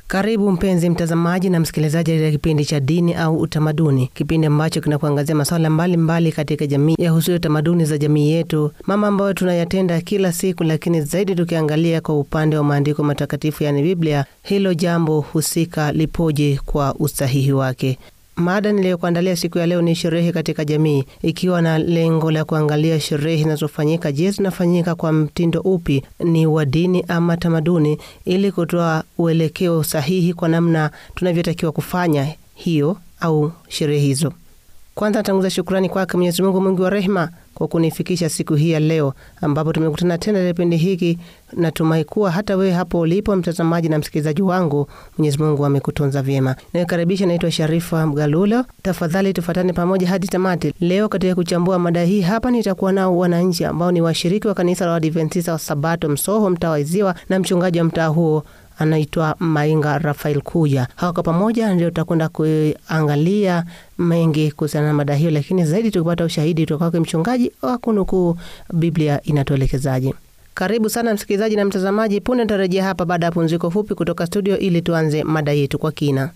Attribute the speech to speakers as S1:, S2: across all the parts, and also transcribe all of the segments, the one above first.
S1: Karibu mpenzi mtazamaji na msikilizaji katika kipindi cha dini au utamaduni, kipindi ambacho kinakuangazia masuala mbalimbali katika jamii yahusuyo tamaduni za jamii yetu, mama ambayo tunayatenda kila siku, lakini zaidi tukiangalia kwa upande wa maandiko matakatifu, yaani Biblia, hilo jambo husika lipoje kwa usahihi wake. Mada niliyokuandalia siku ya leo ni sherehe katika jamii, ikiwa na lengo la kuangalia sherehe zinazofanyika. Je, zinafanyika kwa mtindo upi? Ni wa dini ama tamaduni, ili kutoa uelekeo sahihi kwa namna tunavyotakiwa kufanya hiyo au sherehe hizo. Kwanza natanguza shukrani kwake Mwenyezi Mungu mwingi wa rehema kwa kunifikisha siku hii ya leo, ambapo tumekutana tena katika kipindi hiki. Natumai kuwa hata wewe hapo ulipo, mtazamaji na msikilizaji wangu, Mwenyezi Mungu amekutunza vyema. Nakaribisha, naitwa Sharifa Mgalulo. Tafadhali tufuatane pamoja hadi tamati. Leo katika kuchambua mada hii hapa nitakuwa nao wananchi ambao ni washiriki wa kanisa la Waadventista wa Sabato Msoho, mtaa wa Iziwa, na mchungaji wa mtaa huo anaitwa Mainga Rafael Kuja. Hawa kwa pamoja ndio tutakwenda kuangalia mengi kuhusiana na mada hiyo, lakini zaidi tukipata ushahidi kutoka kwake mchungaji wa kunukuu Biblia inatuelekezaje. Karibu sana msikilizaji na mtazamaji. Punde nitarejea hapa baada ya pumziko fupi kutoka studio ili tuanze mada yetu kwa kina.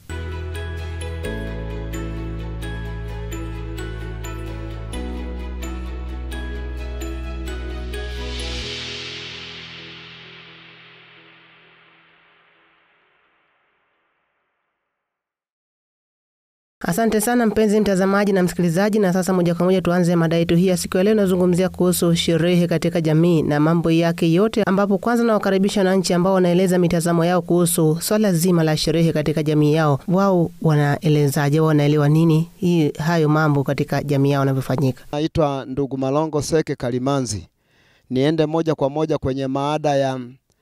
S1: Asante sana mpenzi mtazamaji na msikilizaji, na sasa moja kwa moja tuanze mada yetu hii ya siku ya leo. Inazungumzia kuhusu sherehe katika jamii na mambo yake yote, ambapo kwanza nawakaribisha wananchi ambao wanaeleza mitazamo yao kuhusu swala zima la sherehe katika jamii yao. Wao wanaelezaje? Wao wanaelewa nini hii hayo mambo katika jamii yao yanavyofanyika?
S2: Naitwa ndugu Malongo Seke Kalimanzi. Niende moja kwa moja kwenye maada ya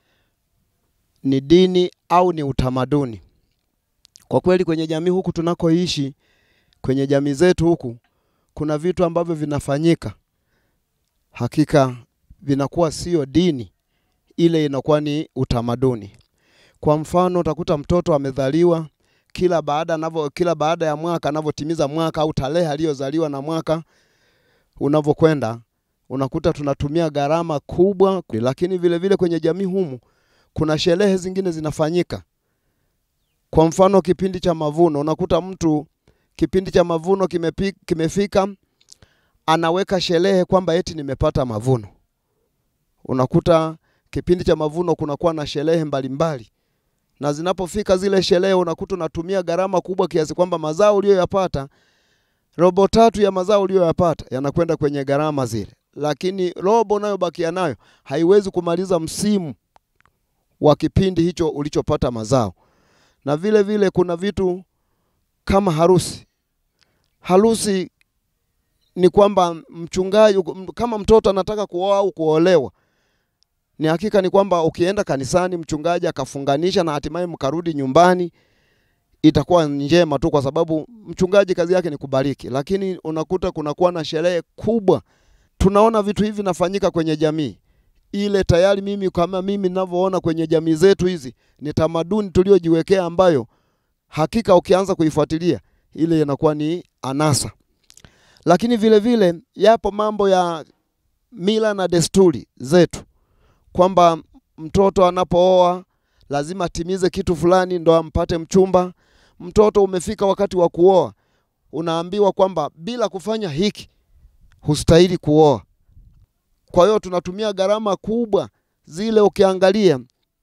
S2: ni dini au ni utamaduni. Kwa kweli kwenye jamii huku tunakoishi, kwenye jamii zetu huku, kuna vitu ambavyo vinafanyika, hakika vinakuwa sio dini, ile inakuwa ni utamaduni. Kwa mfano, utakuta mtoto amezaliwa, kila baada anavyo, kila baada ya mwaka anavyotimiza mwaka au tarehe aliyozaliwa na mwaka unavyokwenda, unakuta tunatumia gharama kubwa, lakini vile vile kwenye jamii humu kuna sherehe zingine zinafanyika kwa mfano kipindi cha mavuno, unakuta mtu kipindi cha mavuno kimepi, kimefika anaweka sherehe kwamba eti nimepata mavuno. Unakuta kipindi cha mavuno kunakuwa na sherehe mbalimbali, na zinapofika zile sherehe unakuta unatumia gharama kubwa kiasi kwamba mazao uliyoyapata, robo tatu ya mazao uliyoyapata yanakwenda kwenye gharama zile, lakini robo unayobakia nayo haiwezi kumaliza msimu wa kipindi hicho ulichopata mazao na vile vile kuna vitu kama harusi. Harusi ni kwamba mchungaji, kama mtoto anataka kuoa au kuolewa, ni hakika ni kwamba ukienda kanisani mchungaji akafunganisha na hatimaye mkarudi nyumbani, itakuwa njema tu, kwa sababu mchungaji kazi yake ni kubariki. Lakini unakuta kunakuwa na sherehe kubwa. Tunaona vitu hivi nafanyika kwenye jamii ile tayari mimi kama mimi ninavyoona kwenye jamii zetu hizi ni tamaduni tuliojiwekea, ambayo hakika ukianza kuifuatilia ile inakuwa ni anasa. Lakini vile vile yapo mambo ya mila na desturi zetu, kwamba mtoto anapooa lazima atimize kitu fulani ndo ampate mchumba. Mtoto umefika wakati wa kuoa, unaambiwa kwamba bila kufanya hiki hustahili kuoa. Kwa hiyo tunatumia gharama kubwa zile, ukiangalia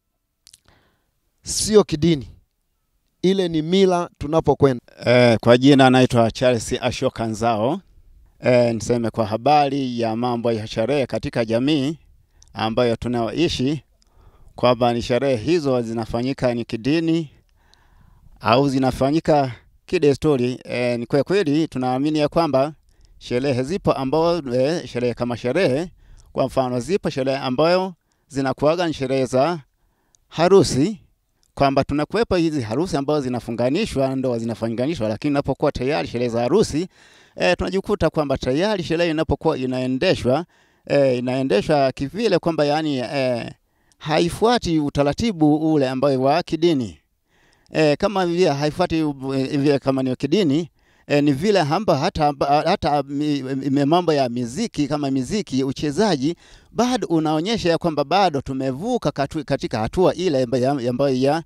S2: sio kidini, ile ni mila tunapokwenda.
S3: Eh, kwa jina naitwa Charles Ashoka Nzao. Eh, niseme kwa habari ya mambo ya sherehe katika jamii ambayo tunayoishi kwamba ni sherehe hizo zinafanyika ni kidini au zinafanyika kidesturi. Eh, ni kwa kweli tunaamini ya kwamba sherehe zipo ambao eh, sherehe kama sherehe kwa mfano zipo sherehe ambayo zinakuwaga ni sherehe za harusi, kwamba tunakuwepo hizi harusi ambazo zinafunganishwa, ndoa zinafunganishwa, lakini inapokuwa tayari sherehe za harusi e, tunajikuta kwamba tayari sherehe inapokuwa inaendeshwa e, inaendeshwa kivile kwamba yani e, haifuati utaratibu ule ambayo wa kidini e, kama vile haifuati vile kama ni kidini e, ni vile hamba hata, hata mi, mi, mambo ya miziki kama miziki uchezaji bado unaonyesha ya kwamba bado tumevuka katu, katika hatua ile ambayo ya,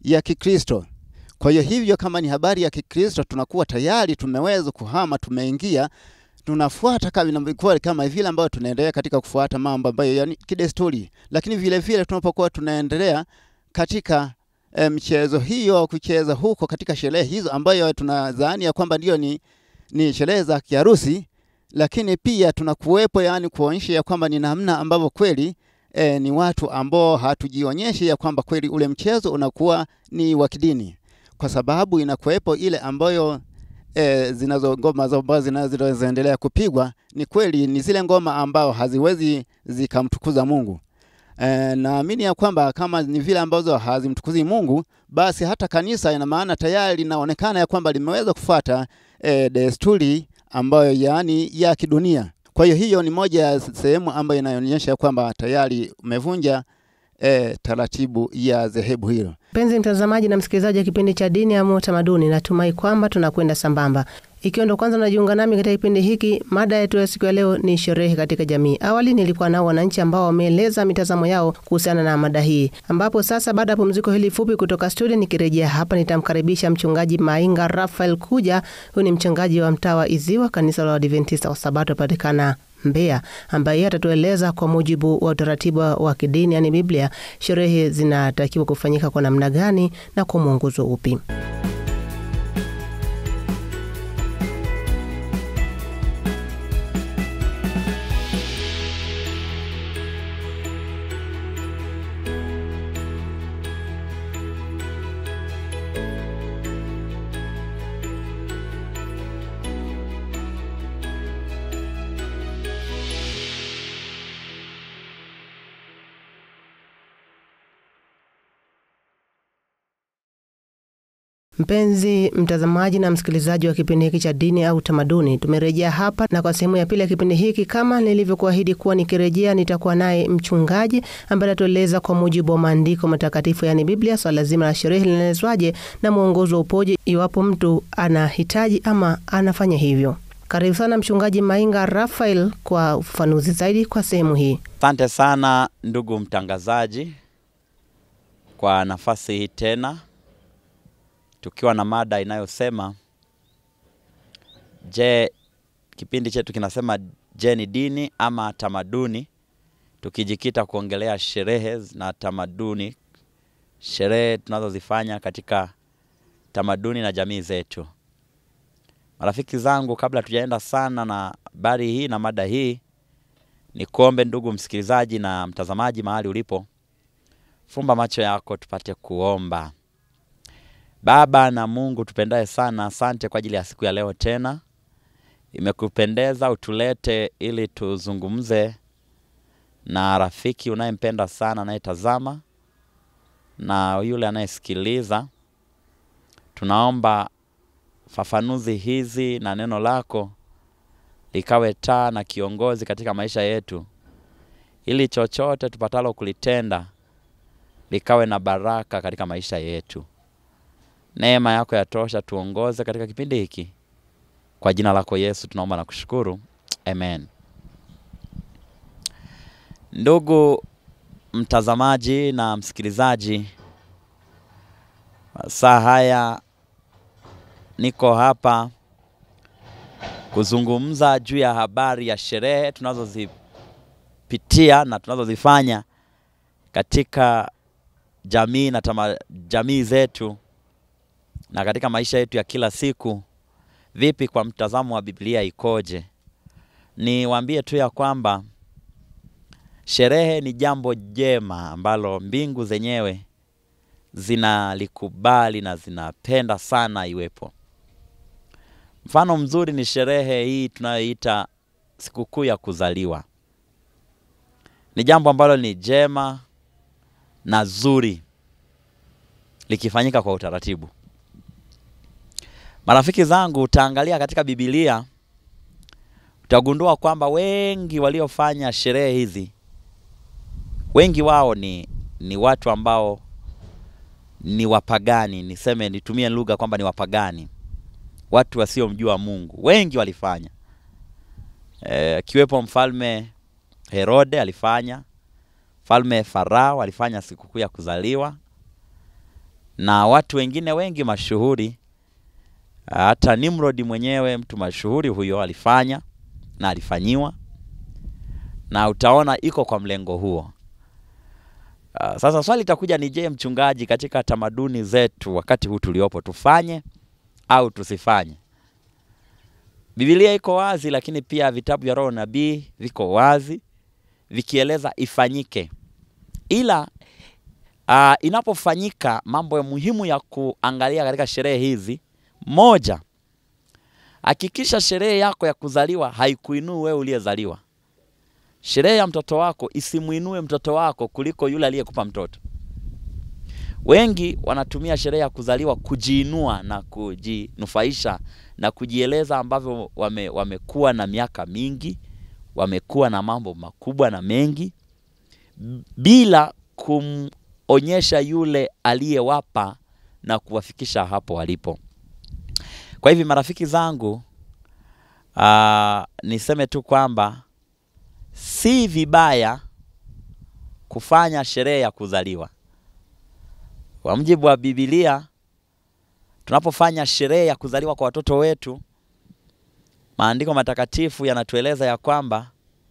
S3: ya Kikristo. Kwa hiyo hivyo, kama ni habari ya Kikristo, tunakuwa tayari tumeweza kuhama, tumeingia, tunafuata kama inavyokuwa kama vile ambayo tunaendelea katika kufuata mambo ambayo yani kidesturi, lakini vile vile tunapokuwa tunaendelea katika eh, mchezo hiyo, kucheza huko katika sherehe hizo ambayo tunadhani ya kwamba ndio ni, ni sherehe za kiharusi, lakini pia tunakuwepo, yani kuonyesha ya kwamba ni namna ambavyo kweli eh, ni watu ambao hatujionyeshi ya kwamba kweli ule mchezo unakuwa ni wa kidini, kwa sababu inakuwepo ile ambayo e, zinazo ngoma ambazo zinazoendelea kupigwa ni kweli ni zile ngoma ambao haziwezi zikamtukuza Mungu. E, naamini ya kwamba kama ni vile ambazo hazimtukuzi Mungu, basi hata kanisa ina maana tayari linaonekana ya kwamba limeweza kufuata e, desturi ambayo yaani ya kidunia. Kwa hiyo hiyo ni moja ya sehemu ambayo inaonyesha kwamba tayari umevunja e, taratibu ya dhehebu hilo.
S1: Mpenzi mtazamaji na msikilizaji wa kipindi cha Dini ama Utamaduni, natumai kwamba tunakwenda sambamba. Ikiwa ndo kwanza unajiunga nami katika kipindi hiki, mada yetu ya siku ya leo ni sherehe katika jamii. Awali nilikuwa nao wananchi ambao wameeleza mitazamo yao kuhusiana na mada hii, ambapo sasa baada ya pumziko hili fupi kutoka studio, nikirejea hapa nitamkaribisha mchungaji Mainga Rafael Kuja. Huyu ni mchungaji wa mtaa wa Iziwa, kanisa la Waadventista wa Sabato patikana Mbeya, ambaye yeye atatueleza kwa mujibu wa utaratibu wa kidini, yani Biblia, sherehe zinatakiwa kufanyika kwa namna gani na kwa mwongozo upi. Mpenzi mtazamaji na msikilizaji wa kipindi hiki cha dini au utamaduni, tumerejea hapa na kwa sehemu ya pili ya kipindi hiki, kama nilivyokuahidi kuwa nikirejea nitakuwa naye mchungaji ambaye atatueleza kwa mujibu wa maandiko matakatifu, yaani Biblia, swala so zima la sherehe linaelezwaje na mwongozo upoje iwapo mtu anahitaji ama anafanya hivyo. Karibu sana Mchungaji Mainga Rafael kwa ufafanuzi zaidi kwa sehemu hii.
S4: Asante sana ndugu mtangazaji kwa nafasi hii tena tukiwa na mada inayosema je, kipindi chetu kinasema je, ni dini ama tamaduni, tukijikita kuongelea sherehe na tamaduni, sherehe tunazozifanya katika tamaduni na jamii zetu. Marafiki zangu, kabla tujaenda sana na habari hii na mada hii, ni kuombe ndugu msikilizaji na mtazamaji, mahali ulipo, fumba macho yako tupate kuomba. Baba na Mungu tupendaye sana, asante kwa ajili ya siku ya leo tena. Imekupendeza utulete ili tuzungumze na rafiki unayempenda sana, anayetazama na yule anayesikiliza. Tunaomba fafanuzi hizi na neno lako likawe taa na kiongozi katika maisha yetu, ili chochote tupatalo kulitenda likawe na baraka katika maisha yetu. Neema yako yatosha, tuongoze katika kipindi hiki. Kwa jina lako Yesu tunaomba na kushukuru, amen. Ndugu mtazamaji na msikilizaji, saa haya niko hapa kuzungumza juu ya habari ya sherehe tunazozipitia na tunazozifanya katika jamii na tama, jamii zetu na katika maisha yetu ya kila siku. Vipi kwa mtazamo wa Biblia ikoje? Niwaambie tu ya kwamba sherehe ni jambo jema ambalo mbingu zenyewe zinalikubali na zinapenda sana iwepo. Mfano mzuri ni sherehe hii tunayoita sikukuu ya kuzaliwa. Ni jambo ambalo ni jema na zuri likifanyika kwa utaratibu. Marafiki zangu, utaangalia katika Biblia utagundua kwamba wengi waliofanya sherehe hizi, wengi wao ni, ni watu ambao ni wapagani, niseme nitumie lugha kwamba ni wapagani, watu wasiomjua Mungu. Wengi walifanya akiwepo, e, mfalme Herode alifanya, mfalme Farao alifanya sikukuu ya kuzaliwa na watu wengine wengi mashuhuri. Hata Nimrod mwenyewe mtu mashuhuri huyo alifanya na alifanyiwa, na utaona iko kwa mlengo huo. Uh, sasa swali litakuja ni je, mchungaji, katika tamaduni zetu wakati huu tuliopo tufanye au tusifanye? Biblia iko wazi, lakini pia vitabu vya roho nabii viko wazi vikieleza ifanyike, ila uh, inapofanyika mambo ya muhimu ya kuangalia katika sherehe hizi, moja, hakikisha sherehe yako ya kuzaliwa haikuinui wewe uliyezaliwa. Sherehe ya mtoto wako isimuinue mtoto wako kuliko yule aliyekupa mtoto. Wengi wanatumia sherehe ya kuzaliwa kujiinua na kujinufaisha na kujieleza ambavyo wame, wamekuwa na miaka mingi, wamekuwa na mambo makubwa na mengi bila kumonyesha yule aliyewapa na kuwafikisha hapo walipo. Kwa hivi marafiki zangu, aa, niseme tu kwamba si vibaya kufanya sherehe ya kuzaliwa. Kwa mujibu wa Biblia, tunapofanya sherehe ya kuzaliwa kwa watoto wetu, maandiko matakatifu yanatueleza ya kwamba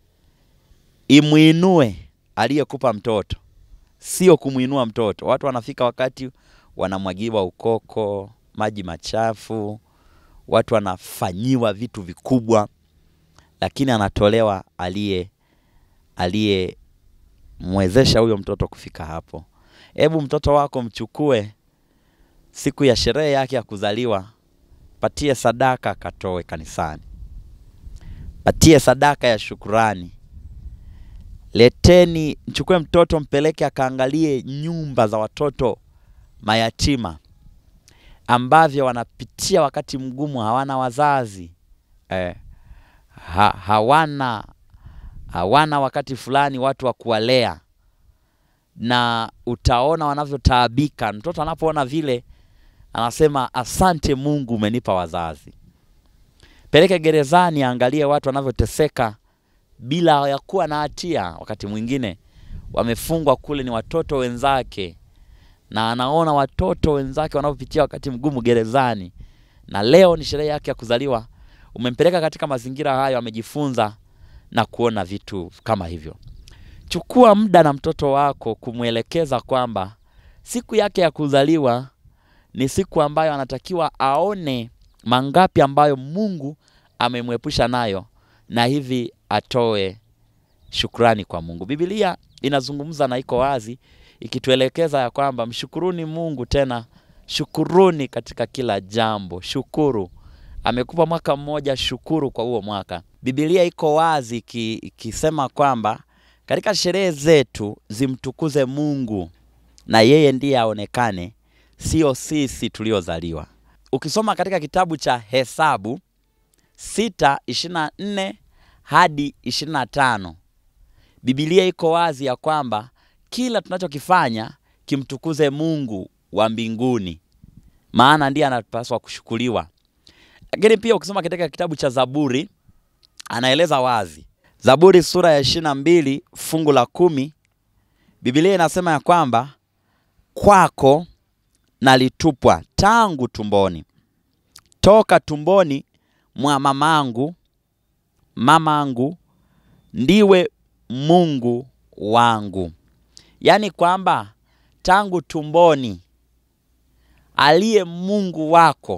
S4: imwinue aliyekupa mtoto, sio kumwinua mtoto. Watu wanafika wakati wanamwagiwa ukoko, maji machafu, watu wanafanyiwa vitu vikubwa, lakini anatolewa aliye aliyemwezesha huyo mtoto kufika hapo. Hebu mtoto wako mchukue siku ya sherehe yake ya kuzaliwa, patie sadaka, katoe kanisani, patie sadaka ya shukurani. Leteni, mchukue mtoto mpeleke akaangalie nyumba za watoto mayatima ambavyo wanapitia wakati mgumu, hawana wazazi eh, ha, hawana hawana wakati fulani watu wa kuwalea, na utaona wanavyotaabika. Mtoto anapoona vile anasema asante Mungu, umenipa wazazi. Peleke gerezani, aangalie watu wanavyoteseka bila ya kuwa na hatia. Wakati mwingine wamefungwa kule ni watoto wenzake, na anaona watoto wenzake wanavyopitia wakati mgumu gerezani, na leo ni sherehe yake ya kuzaliwa. Umempeleka katika mazingira hayo, amejifunza na kuona vitu kama hivyo. Chukua muda na mtoto wako kumwelekeza kwamba siku yake ya kuzaliwa ni siku ambayo anatakiwa aone mangapi ambayo Mungu amemwepusha nayo, na hivi atoe shukrani kwa Mungu. Biblia inazungumza na iko wazi ikituelekeza ya kwamba mshukuruni Mungu, tena shukuruni katika kila jambo. Shukuru, amekupa mwaka mmoja, shukuru kwa huo mwaka. Biblia iko wazi ikisema kwamba katika sherehe zetu zimtukuze Mungu na yeye ndiye aonekane, sio sisi tuliozaliwa. Ukisoma katika kitabu cha Hesabu sita ishirini na nne hadi ishirini na tano Biblia iko wazi ya kwamba kila tunachokifanya kimtukuze Mungu wa mbinguni, maana ndiye anapaswa kushukuriwa. Lakini pia ukisoma katika kitabu cha Zaburi anaeleza wazi, Zaburi sura ya ishirini na mbili fungu la kumi Biblia inasema ya kwamba kwako nalitupwa tangu tumboni, toka tumboni mwa mamangu mamangu ndiwe Mungu wangu. Yaani kwamba tangu tumboni aliye Mungu wako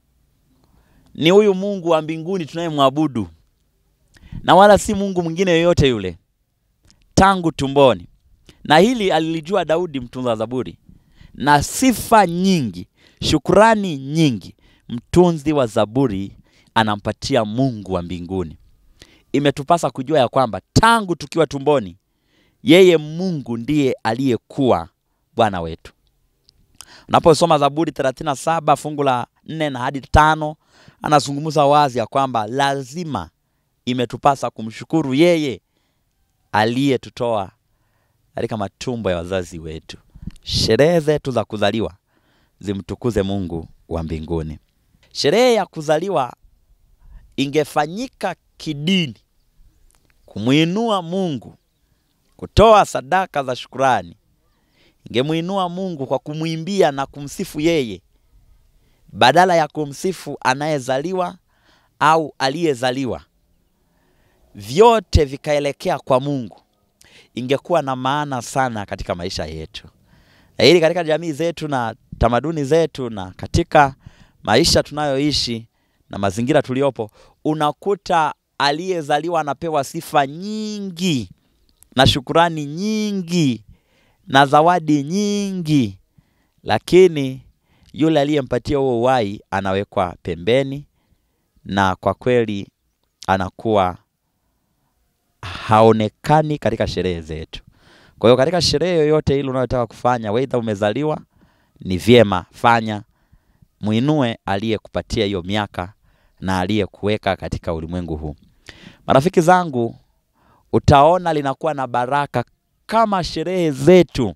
S4: ni huyu Mungu wa mbinguni tunayemwabudu, na wala si Mungu mwingine yoyote yule, tangu tumboni. Na hili alilijua Daudi mtunza Zaburi, na sifa nyingi, shukurani nyingi mtunzi wa Zaburi anampatia Mungu wa mbinguni. Imetupasa kujua ya kwamba tangu tukiwa tumboni, yeye Mungu ndiye aliyekuwa Bwana wetu. Unaposoma Zaburi 37 fungu la 4 na hadi tano, anazungumza wazi ya kwamba lazima imetupasa kumshukuru yeye aliyetutoa katika matumbo ya wazazi wetu. Sherehe zetu za kuzaliwa zimtukuze Mungu wa mbinguni. Sherehe ya kuzaliwa ingefanyika kidini, kumwinua Mungu, kutoa sadaka za shukurani, ingemuinua Mungu kwa kumwimbia na kumsifu yeye badala ya kumsifu anayezaliwa au aliyezaliwa, vyote vikaelekea kwa Mungu, ingekuwa na maana sana katika maisha yetu, na ili katika jamii zetu na tamaduni zetu na katika maisha tunayoishi na mazingira tuliopo, unakuta aliyezaliwa anapewa sifa nyingi na shukurani nyingi na zawadi nyingi, lakini yule aliyempatia huo uhai anawekwa pembeni, na kwa kweli anakuwa haonekani katika sherehe zetu. Kwa hiyo katika sherehe yoyote ile unayotaka kufanya, weidha umezaliwa, ni vyema fanya, mwinue aliyekupatia hiyo miaka na aliyekuweka katika ulimwengu huu. Marafiki zangu, utaona linakuwa na baraka kama sherehe zetu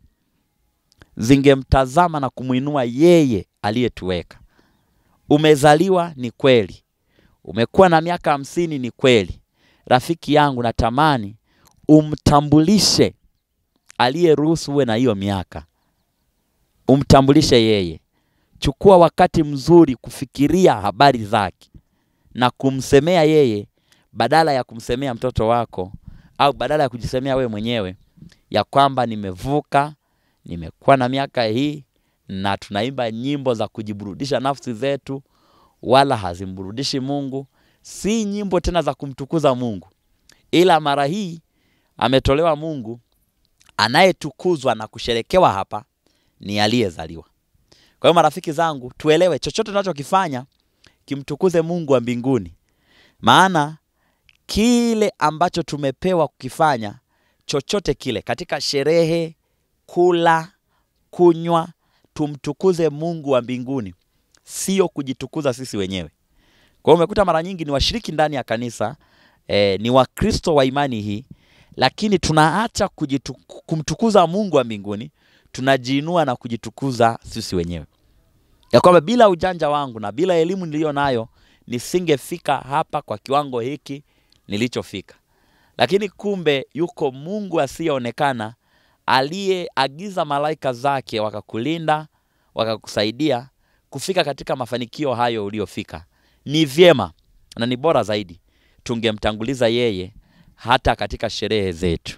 S4: zingemtazama na kumwinua yeye aliyetuweka. Umezaliwa ni kweli, umekuwa na miaka hamsini ni kweli. Rafiki yangu, natamani umtambulishe aliyeruhusu uwe na hiyo miaka, umtambulishe yeye. Chukua wakati mzuri kufikiria habari zake na kumsemea yeye badala ya kumsemea mtoto wako au badala ya kujisemea wewe mwenyewe ya kwamba nimevuka, nimekuwa na miaka hii, na tunaimba nyimbo za kujiburudisha nafsi zetu, wala hazimburudishi Mungu. Si nyimbo tena za kumtukuza Mungu, ila mara hii ametolewa Mungu. Anayetukuzwa na kusherekewa hapa ni aliyezaliwa. Kwa hiyo marafiki zangu, tuelewe chochote tunachokifanya kimtukuze Mungu wa mbinguni, maana kile ambacho tumepewa kukifanya chochote kile katika sherehe, kula, kunywa, tumtukuze Mungu wa mbinguni, sio kujitukuza sisi wenyewe. Kwa hiyo umekuta mara nyingi ni washiriki ndani ya kanisa eh, ni Wakristo wa imani hii, lakini tunaacha kujitu, kumtukuza Mungu wa mbinguni, tunajiinua na kujitukuza sisi wenyewe, ya kwamba bila ujanja wangu na bila elimu niliyo nayo nisingefika hapa kwa kiwango hiki nilichofika lakini kumbe yuko Mungu asiyeonekana aliyeagiza malaika zake wakakulinda wakakusaidia kufika katika mafanikio hayo uliofika. Ni vyema na ni bora zaidi tungemtanguliza yeye hata katika sherehe zetu.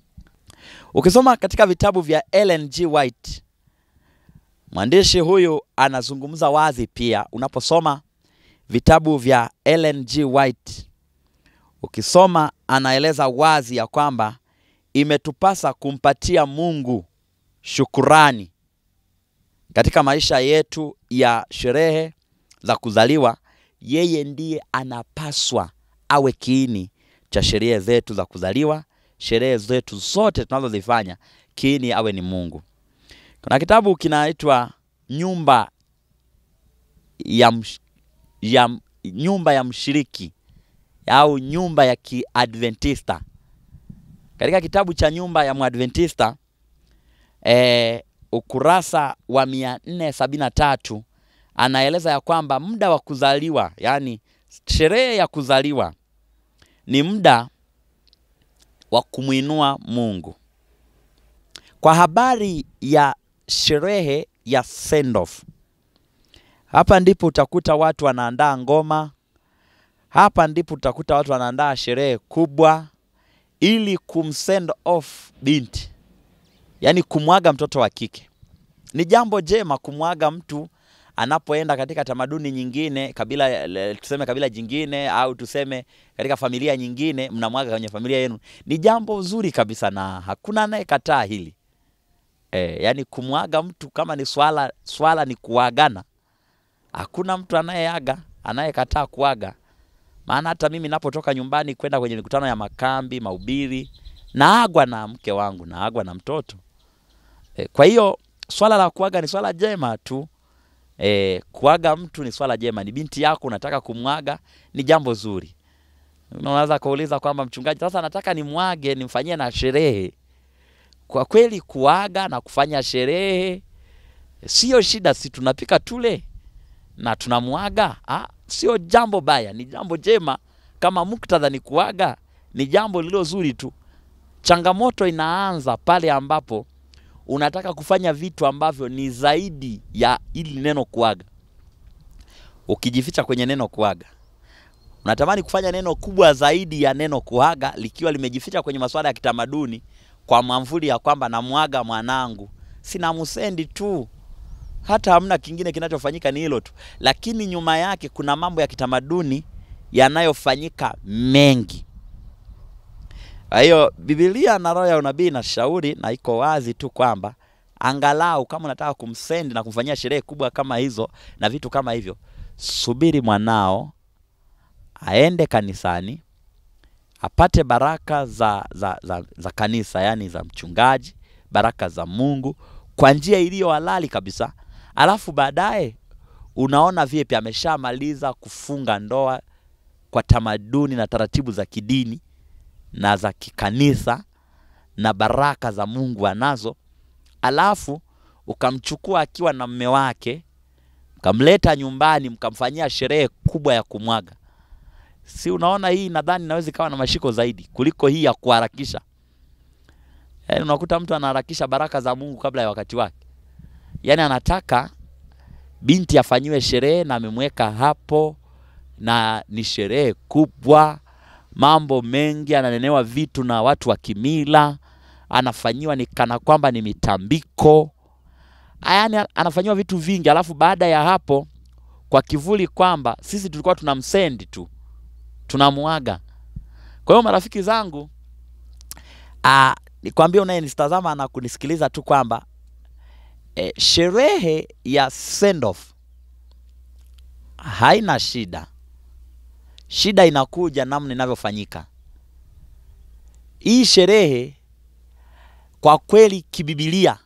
S4: Ukisoma katika vitabu vya Ellen G. White, mwandishi huyu anazungumza wazi pia. Unaposoma vitabu vya Ellen G. White ukisoma anaeleza wazi ya kwamba imetupasa kumpatia Mungu shukurani katika maisha yetu ya sherehe za kuzaliwa. Yeye ndiye anapaswa awe kiini cha sherehe zetu za kuzaliwa, sherehe zetu zote tunazozifanya, kiini awe ni Mungu. Kuna kitabu kinaitwa nyumba ya, msh, ya nyumba ya mshiriki au nyumba ya Kiadventista. Katika kitabu cha nyumba ya Mwadventista e, ukurasa wa mia nne sabini na tatu anaeleza ya kwamba muda wa kuzaliwa, yaani sherehe ya kuzaliwa ni muda wa kumwinua Mungu. Kwa habari ya sherehe ya send off, hapa ndipo utakuta watu wanaandaa ngoma hapa ndipo utakuta watu wanaandaa sherehe kubwa ili kumsend off binti, yaani kumwaga mtoto wa kike. Ni jambo jema kumwaga mtu anapoenda katika tamaduni nyingine, kabila tuseme kabila jingine, au tuseme katika familia nyingine, mnamwaga kwenye familia yenu, ni jambo zuri kabisa na hakuna anayekataa hili e, yaani kumwaga mtu kama ni swala, swala ni kuagana, hakuna mtu anayeaga anayekataa kuaga maana hata mimi napotoka nyumbani kwenda kwenye mikutano ya makambi, mahubiri, naagwa na mke wangu, naagwa na mtoto e. Kwa hiyo swala la kuaga ni swala jema tu e, kuaga mtu ni swala jema. Ni binti yako unataka kumwaga, ni jambo zuri. Unaweza kuuliza kwamba mchungaji, sasa nataka nimwage, nimfanyie na sherehe. Kwa kweli kuaga na kufanya sherehe sio shida, si tunapika tule na tunamwaga ah, sio jambo baya, ni jambo jema. Kama muktadha ni kuaga, ni jambo lilo zuri tu. Changamoto inaanza pale ambapo unataka kufanya vitu ambavyo ni zaidi ya ili neno kuaga, ukijificha kwenye neno kuaga, unatamani kufanya neno kubwa zaidi ya neno kuaga, likiwa limejificha kwenye masuala ya kitamaduni, kwa mwamvuli ya kwamba namwaga mwanangu, sina msendi tu, hata hamna kingine kinachofanyika, ni hilo tu, lakini nyuma yake kuna mambo ya kitamaduni yanayofanyika mengi. Kwa hiyo Biblia na roho ya unabii inashauri na iko wazi tu kwamba angalau kama unataka kumsendi na kumfanyia sherehe kubwa kama hizo na vitu kama hivyo, subiri mwanao aende kanisani apate baraka za, za, za, za kanisa, yani za mchungaji, baraka za Mungu kwa njia iliyo halali kabisa, alafu baadaye unaona vipi ameshamaliza kufunga ndoa kwa tamaduni na taratibu za kidini na za kikanisa na baraka za Mungu anazo, alafu ukamchukua akiwa na mme wake mkamleta nyumbani mkamfanyia sherehe kubwa ya kumwaga. Si unaona, hii nadhani inaweza ikawa na mashiko zaidi kuliko hii ya kuharakisha. Yaani unakuta mtu anaharakisha baraka za Mungu kabla ya wakati wake, yaani anataka binti afanyiwe sherehe na amemweka hapo, na ni sherehe kubwa mambo mengi, ananenewa vitu na watu wa kimila, anafanyiwa ni kana kwamba ni mitambiko, yaani anafanyiwa vitu vingi, alafu baada ya hapo, kwa kivuli kwamba sisi tulikuwa tunamsendi tu, tunamuaga. Kwa hiyo marafiki zangu, ah, nikwambie unayenitazama na kunisikiliza tu kwamba eh, sherehe ya send off haina shida. Shida inakuja namna inavyofanyika. Hii sherehe kwa kweli kibibilia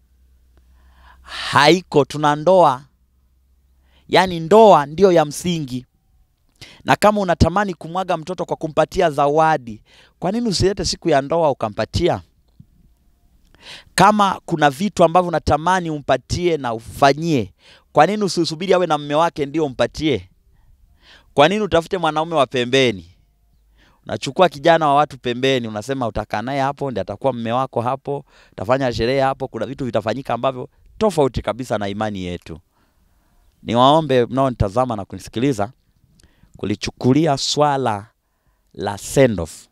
S4: haiko. Tuna ndoa, yaani ndoa ndiyo ya msingi, na kama unatamani kumwaga mtoto kwa kumpatia zawadi, kwa nini usilete siku ya ndoa ukampatia? Kama kuna vitu ambavyo unatamani umpatie na ufanyie, kwa nini usisubiri awe na mume wake ndio umpatie? Kwa nini utafute mwanaume wa pembeni? Unachukua kijana wa watu pembeni, unasema utakaa naye hapo, ndiye atakuwa mume wako hapo, utafanya sherehe hapo. Kuna vitu vitafanyika ambavyo tofauti kabisa na imani yetu. Niwaombe mnaonitazama na kunisikiliza kulichukulia swala la send off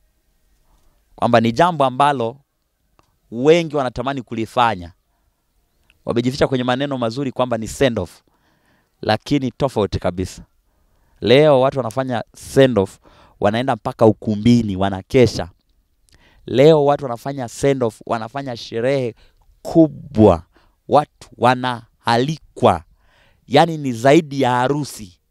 S4: kwamba ni jambo ambalo wengi wanatamani kulifanya, wamejificha kwenye maneno mazuri kwamba ni send off, lakini tofauti kabisa. Leo watu wanafanya send off, wanaenda mpaka ukumbini, wanakesha. Leo watu wanafanya send off, wanafanya sherehe kubwa, watu wanaalikwa, yaani ni zaidi ya harusi.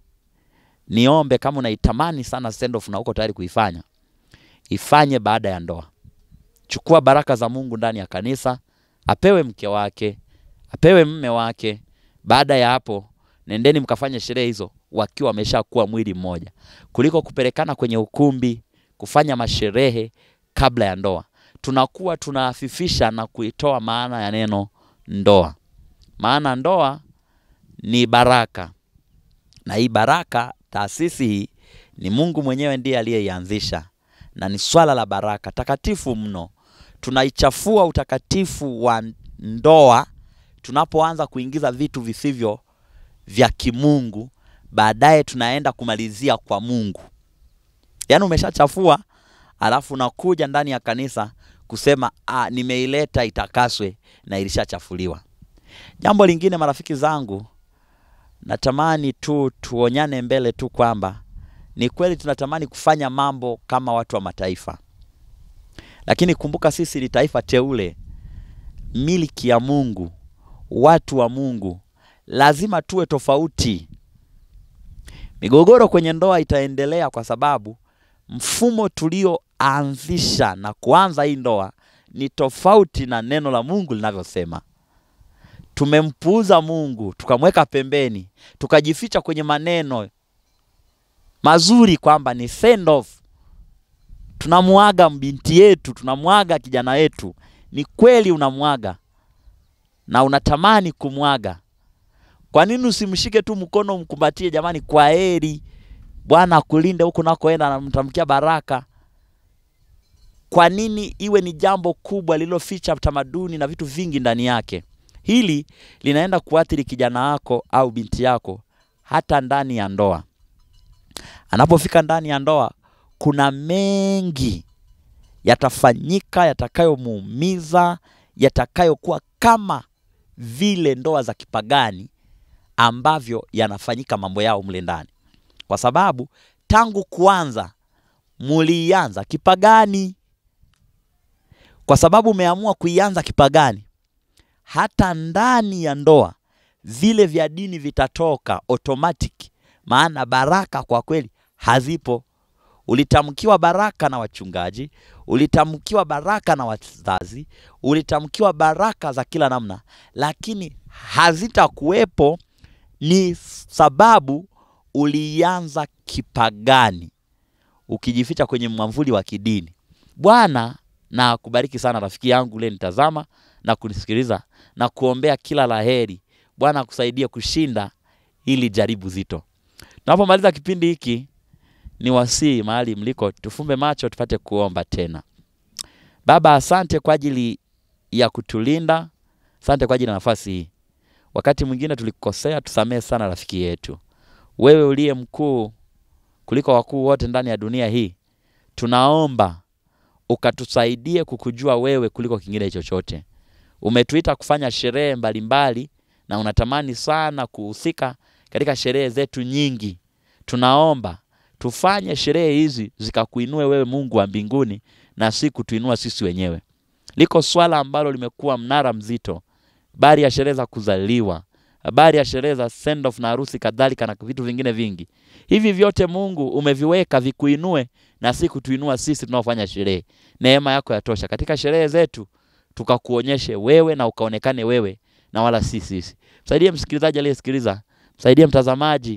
S4: Niombe kama unaitamani sana send off na uko tayari kuifanya, ifanye baada ya ndoa. Chukua baraka za Mungu ndani ya kanisa, apewe mke wake, apewe mme wake. Baada ya hapo, nendeni mkafanye sherehe hizo wakiwa wameshakuwa mwili mmoja, kuliko kupelekana kwenye ukumbi kufanya masherehe kabla ya ndoa. Tunakuwa tunaafifisha na kuitoa maana ya neno ndoa. Maana ndoa ni baraka, na hii baraka, taasisi hii ni Mungu mwenyewe ndiye aliyeianzisha, na ni swala la baraka takatifu mno. Tunaichafua utakatifu wa ndoa tunapoanza kuingiza vitu visivyo vya kimungu baadaye tunaenda kumalizia kwa Mungu. Yaani umeshachafua, alafu unakuja ndani ya kanisa kusema ah, nimeileta itakaswe na ilishachafuliwa. Jambo lingine, marafiki zangu, natamani tu tuonyane mbele tu kwamba ni kweli tunatamani kufanya mambo kama watu wa mataifa, lakini kumbuka sisi ni taifa teule, miliki ya Mungu, watu wa Mungu, lazima tuwe tofauti. Migogoro kwenye ndoa itaendelea kwa sababu mfumo tulioanzisha na kuanza hii ndoa ni tofauti na neno la Mungu linavyosema. Tumempuuza Mungu, tukamweka pembeni, tukajificha kwenye maneno mazuri kwamba ni send off, tunamwaga binti yetu, tunamwaga kijana wetu. Ni kweli unamwaga na unatamani kumwaga kwa nini usimshike tu mkono umkumbatie, jamani, kwa heri, Bwana akulinde huku nakoenda, anamtamkia baraka. Kwa nini iwe ni jambo kubwa lililoficha tamaduni na vitu vingi ndani yake? Hili linaenda kuathiri kijana wako au binti yako hata ndani ya ndoa. Anapofika ndani ya ndoa, kuna mengi yatafanyika yatakayomuumiza, yatakayokuwa kama vile ndoa za kipagani ambavyo yanafanyika mambo yao mle ndani, kwa sababu tangu kuanza mulianza kipagani. Kwa sababu umeamua kuianza kipagani, hata ndani ya ndoa vile vya dini vitatoka automatic, maana baraka kwa kweli hazipo. Ulitamkiwa baraka na wachungaji, ulitamkiwa baraka na wazazi, ulitamkiwa baraka za kila namna, lakini hazitakuwepo. Ni sababu ulianza kipagani, ukijificha kwenye mwamvuli wa kidini. Bwana na akubariki sana rafiki yangu ule nitazama na kunisikiliza na kuombea kila laheri. Bwana akusaidie kushinda hili jaribu zito. Tunapomaliza kipindi hiki, ni wasii mahali mliko, tufumbe macho tupate kuomba tena. Baba, asante kwa ajili ya kutulinda, asante kwa ajili ya nafasi hii. Wakati mwingine tulikosea, tusamehe sana rafiki yetu. Wewe uliye mkuu kuliko wakuu wote ndani ya dunia hii, tunaomba ukatusaidie kukujua wewe kuliko kingine chochote. Umetuita kufanya sherehe mbalimbali na unatamani sana kuhusika katika sherehe zetu nyingi. Tunaomba tufanye sherehe hizi zikakuinue wewe Mungu wa mbinguni na si kutuinua sisi wenyewe. Liko swala ambalo limekuwa mnara mzito, habari ya sherehe za kuzaliwa, habari ya sherehe za send off na harusi kadhalika na vitu vingine vingi. Hivi vyote Mungu umeviweka vikuinue na si kutuinua sisi tunaofanya sherehe. Neema yako yatosha katika sherehe zetu, tukakuonyeshe wewe na ukaonekane wewe na wala si sisi. Msaidie msikilizaji aliyesikiliza, msaidie mtazamaji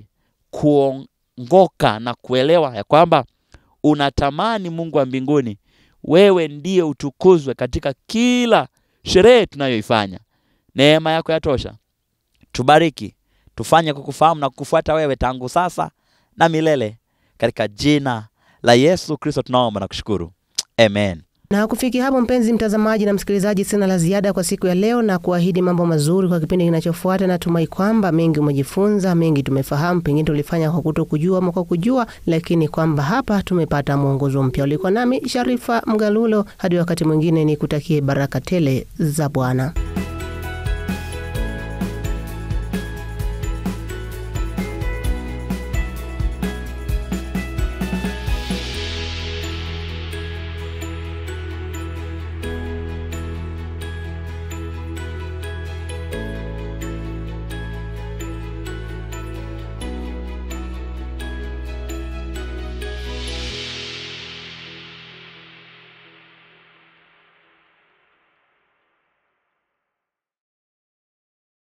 S4: kuongoka na kuelewa ya kwamba unatamani Mungu wa mbinguni, wewe ndiye utukuzwe katika kila sherehe tunayoifanya. Neema yako yatosha. Tubariki, tufanye kukufahamu na kukufuata wewe tangu sasa na milele, katika jina la Yesu Kristo tunaomba na kushukuru, amen.
S1: Na kufikia hapo, mpenzi mtazamaji na msikilizaji, sina la ziada kwa siku ya leo na kuahidi mambo mazuri kwa kipindi kinachofuata. Natumai kwamba mengi umejifunza, mengi tumefahamu, pengine tulifanya kwa kuto kujua ama kwa kujua, lakini kwamba hapa tumepata mwongozo mpya. Ulikuwa nami Sharifa Mgalulo, hadi wakati mwingine, ni kutakie baraka tele za Bwana.